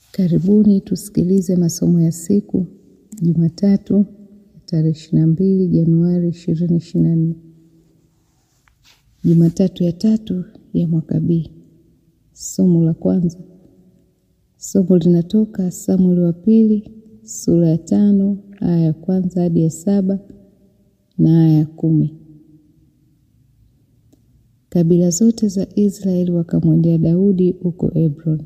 Karibuni tusikilize masomo ya siku Jumatatu tarehe ishirini na mbili Januari ishirini ishirini na nne. Jumatatu ya tatu ya mwaka B. Somo la kwanza, somo linatoka Samueli wa pili sura ya tano aya ya kwanza hadi ya saba na aya ya kumi. Kabila zote za Israeli wakamwendea Daudi huko Hebron,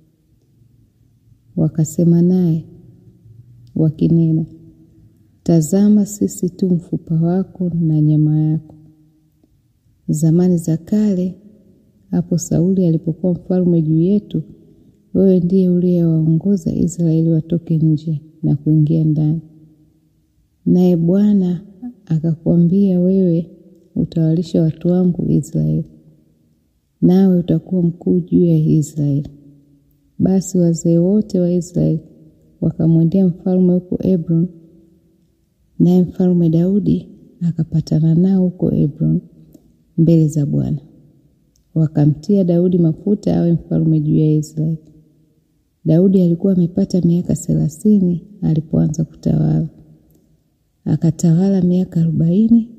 wakasema naye wakinena, tazama, sisi tu mfupa wako na nyama yako. Zamani za kale, hapo Sauli alipokuwa mfalme juu yetu, wewe ndiye uliyewaongoza Israeli watoke nje na kuingia ndani. Naye Bwana akakwambia, wewe utawalisha watu wangu Israeli, nawe utakuwa mkuu juu ya Israeli. Basi wazee wote wa Israeli wakamwendea mfalme huko Hebron, naye mfalme Daudi akapatana nao huko Hebron mbele za Bwana. Wakamtia Daudi mafuta awe mfalme juu ya Israeli. Daudi alikuwa amepata miaka thelathini alipoanza kutawala, akatawala miaka arobaini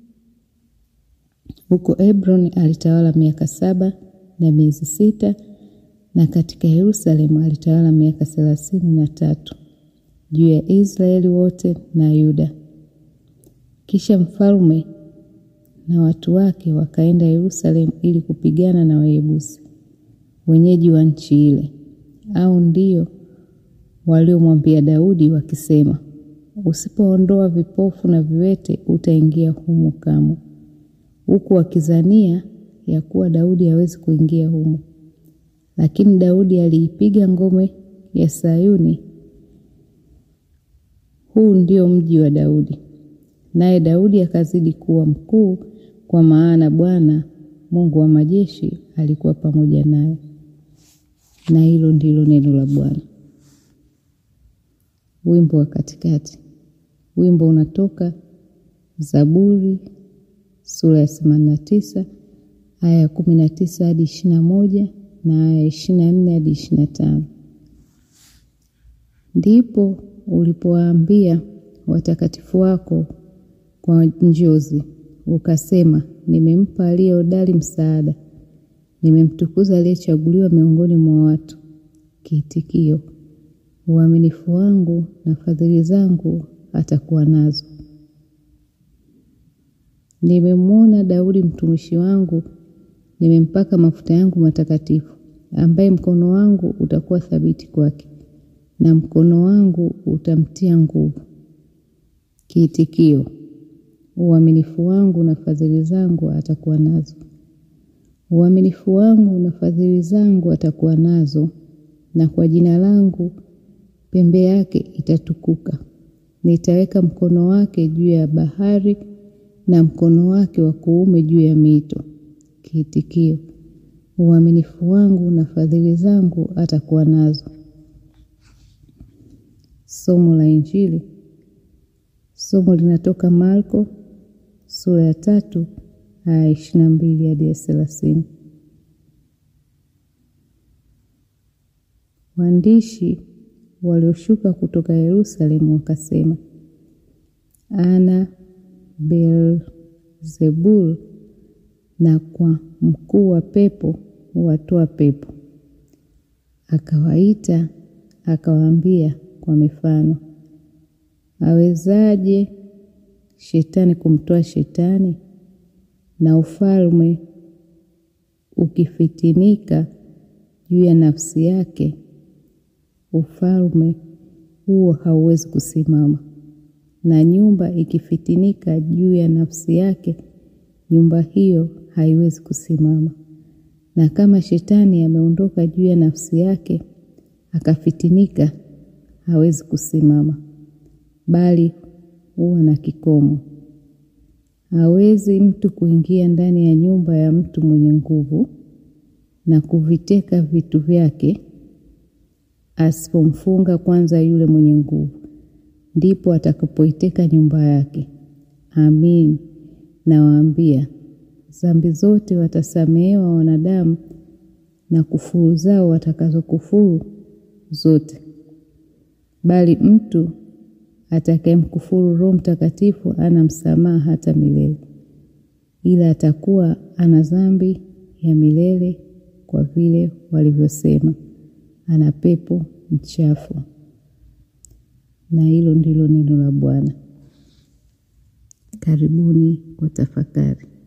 huko Hebron. Alitawala miaka saba na miezi sita na katika Yerusalemu alitawala miaka thelathini na tatu juu ya Israeli wote na Yuda. Kisha mfalme na watu wake wakaenda Yerusalemu ili kupigana na Wayebusi wenyeji wa nchi ile, au ndio waliomwambia Daudi wakisema, usipoondoa vipofu na viwete utaingia humo kamwe, huku wakizania ya kuwa Daudi hawezi kuingia humo. Lakini Daudi aliipiga ngome ya Sayuni. Huu ndio mji wa Daudi, naye Daudi akazidi kuwa mkuu, kwa maana Bwana Mungu wa majeshi alikuwa pamoja naye. Na hilo ndilo neno la Bwana. Wimbo wa katikati. Wimbo unatoka Zaburi sura ya themanini na tisa aya ya kumi na tisa hadi ishirini na moja na aya ishirini na nne hadi ishirini na tano. Ndipo ulipowaambia watakatifu wako kwa njozi, ukasema, nimempa aliye hodari msaada, nimemtukuza aliyechaguliwa miongoni mwa watu. Kiitikio: uaminifu wangu na fadhili zangu atakuwa nazo. Nimemwona Daudi mtumishi wangu, nimempaka mafuta yangu matakatifu, ambaye mkono wangu utakuwa thabiti kwake, na mkono wangu utamtia nguvu. Kiitikio: uaminifu wangu na fadhili zangu atakuwa nazo. Uaminifu wangu na fadhili zangu atakuwa nazo, na kwa jina langu pembe yake itatukuka. Nitaweka mkono wake juu ya bahari na mkono wake wa kuume juu ya mito. Kiitikio: uaminifu wangu na fadhili zangu atakuwa nazo. Somo la Injili. Somo linatoka Marko sura ya tatu aya ishirini na mbili hadi ya thelathini. Waandishi walioshuka kutoka Yerusalemu wakasema, ana Beelzebul, na kwa mkuu wa pepo huwatoa pepo. Akawaita akawaambia kwa mifano, awezaje shetani kumtoa shetani? Na ufalme ukifitinika juu ya nafsi yake, ufalme huo hauwezi kusimama. Na nyumba ikifitinika juu ya nafsi yake, nyumba hiyo haiwezi kusimama. Na kama shetani ameondoka juu ya nafsi yake akafitinika, hawezi kusimama, bali huwa na kikomo. Hawezi mtu kuingia ndani ya nyumba ya mtu mwenye nguvu na kuviteka vitu vyake, asipomfunga kwanza yule mwenye nguvu, ndipo atakapoiteka nyumba yake. Amin, nawaambia, dhambi zote watasamehewa wanadamu, na kufuru zao watakazokufuru zote, bali mtu atakayemkufuru Roho Mtakatifu ana msamaha hata milele, ila atakuwa ana dhambi ya milele, kwa vile walivyosema ana pepo mchafu. Na hilo ndilo neno la Bwana. Karibuni kwa tafakari.